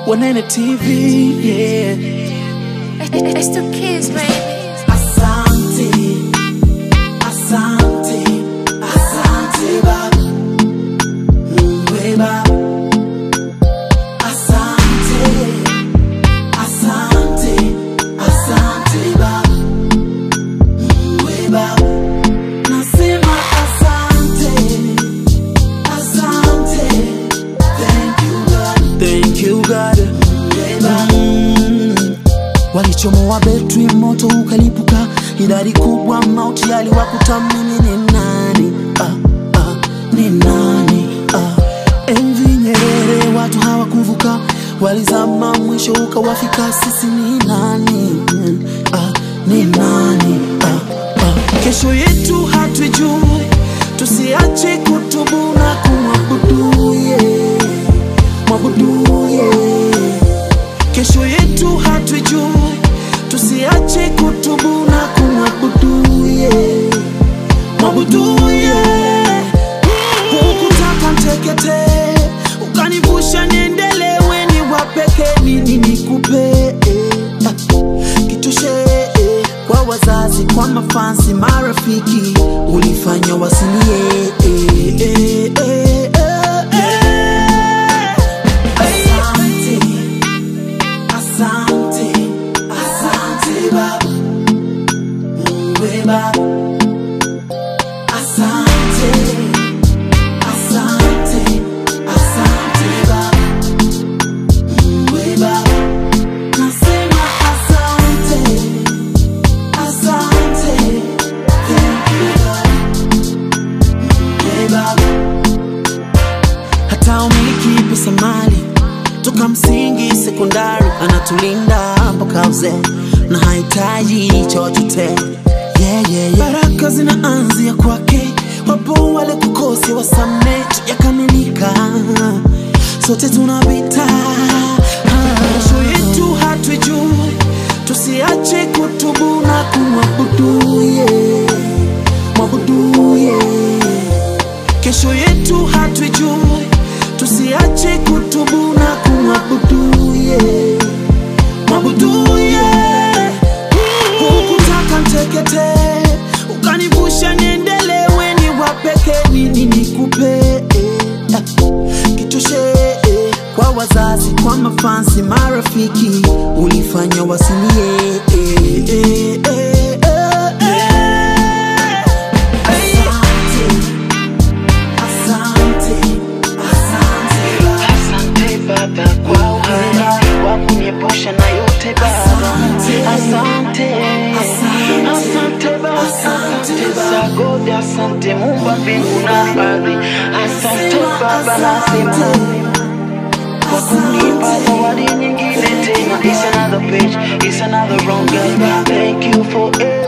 Wanene TV, yeah. It's the kids, baby. Asante, asante, asante baba, Mungu baba. Asante, asante, asante baba, Mungu baba. Nasema asante, asante, thank you God, thank you God, Mungu baba. Walichomoa betri, moto ukalipuka, idadi kubwa mauti yaliwakuta. Mimi ni nani? Ah, ah, ni nani? Ah. Enzi Nyerere watu hawakuvuka, walizama, mwisho ukawafika. Sisi ni nani? Mm, Ah, ni nani? Ah, ah. Kesho yetu hatuijui, tusiache kutubu na kumwabudu yeye, mwabudu yeye kesho yetu hatuijui, tusiache kutubu na kumwabudu yeye, mwabudu yeye. Hukutaka ntekete, ukanivusha niendelewe, ni wapeke nini nikupe Ah, kitoshe eh, kwa wazazi, kwa mafansi, marafiki, ulifanya wasilie eh, eh, eh, eh, eh. Asante. Asante, asante baba, Mungu baba. Asante, asante, asante baba, Mungu baba. Nasema asante, asante, thank you God, Mungu baba. Hata umiliki pesa mali toka msingi sekondari, anatulinda mpaka uzee na hahitaji chochote yeah, yeah, yeah. Baraka zinaanzia kwake, wapo wale kukosi wasamee, yakamilika sote tunapita. Kesho yetu hatuijui, tusiache kutubu na kumwabudu yeye, mwabudu yeye kesho yetu hatuijui, tusiache kutubu na kumwabudu yeye, mwabudu yeye. Hukutaka ntekete, ukanivusha niendelewe, ni wapeke nini nikupe Ah, kitoshe eh, kwa wazazi, kwa mafansi, marafiki, ulifanya wasilie eh, eh, eh, eh, eh. Asante. Asante, asante baba. Asante Baba kwa uhai wa kuniepusha na yote Baba. Asante, asante Baba, asante Sagodi, asante Muumba mbingu na ardhi. Asante Baba, nasema kwa kunipa zawadi nyingine tena. It's another page, it's another wrong girl. Thank you for it.